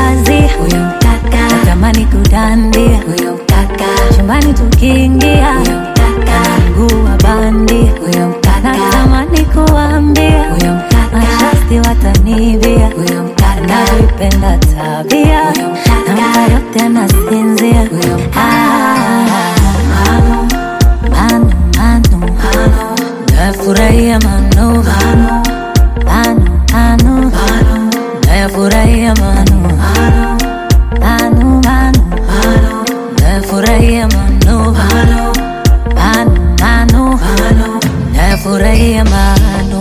kazi huyo mkaka natamani kudandia huyo mkaka chumbani tukiingia huyo mkaka mguu wa bandia huyo mkaka natamani kuambia huyo mkaka mashasti watanivia huyo mkaka navipenda tabia huyo mkaka nampa yote nasinzia huyo mkaka manu manu manu nafurahia manu manu manu manu nafurahia manu manu manu nafurahia manu manu manu nafurahia manu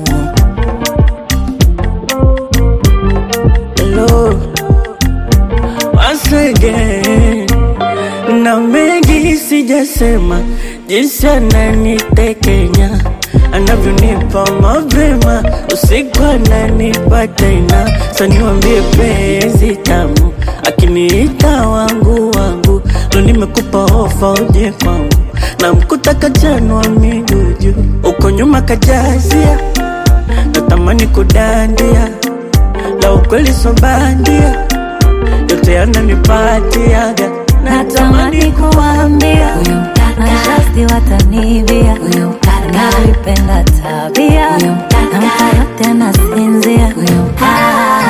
Hello, once again, na mengi sijasema, jinsi ananitekenya anavyonipa mapema, usiku ananipa tena, saniwambie penzi tamu, akiniita wangu wangu, ndo nimekupa ofa uje kwangu, na mkuta kajanwa miguu juu, uko nyuma kajazia, natamani kudandia la ukweli so bandia, yote yananipatiaga, natamani kuambia huyo mkaka mashasti watanivia huyo mkaka navipenda tabia huyo mkaka nampa yote nasinzia huyo mkaka